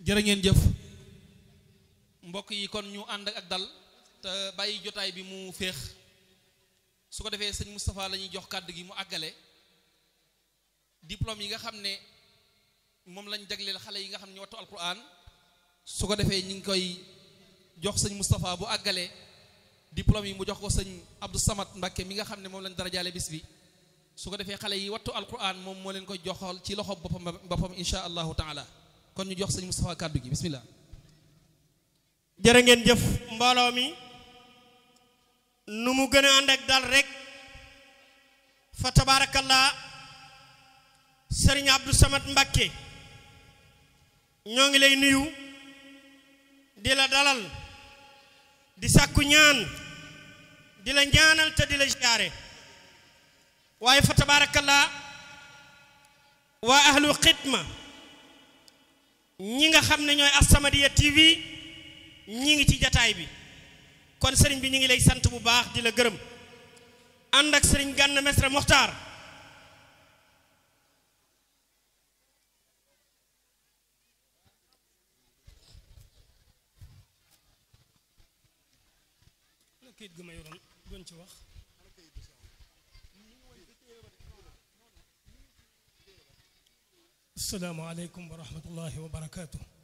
jërë ngeen jëf mbokk yi kon ñu ànd ak dal te bàyyi jotaay bi mu féex su ko defee sëñ Moustapha la ñuy jox kàddu gi mu àggale diplôme yi nga xam ne moom lañ jagleel xale yi nga xam ne ñu wattu alquran su ko defee ñu ngi koy jox sëñ Moustapha bu àggalee diplôme yi mu jox ko sëñ Abdou Samad Mbakke mi nga xam ne moom lañ darajaale bis bi su ko defee xale yi wattu alquran moom moo leen koy joxal ci loxo boppam boppam insha allahu taala kon ñu jox sëñ Moustapha kàddu gi bismillah jërë ngeen jëf mbooloo mi nu mu gën a ànd ak dal rek fa tabaarakallaa sëriñ Abdou Samad Mbakke ñoo ngi lay nuyu di la dalal di sàkku ñaan di la ñaanal te di la siyaare waaye fa tabaarakallaa waa ahlu xidma ñi nga xam ne ñooy As-Samadiyya TV ñi ngi ci jataay bi kon sëriñ bi ñu ngi lay sant bu baax di la gërëm ànd ak sëriñ Gana Mesre Mokhtar kayit gu ma yoroon doon ci wax asalaamaaleykum wa rahmatullahi wa barakaatu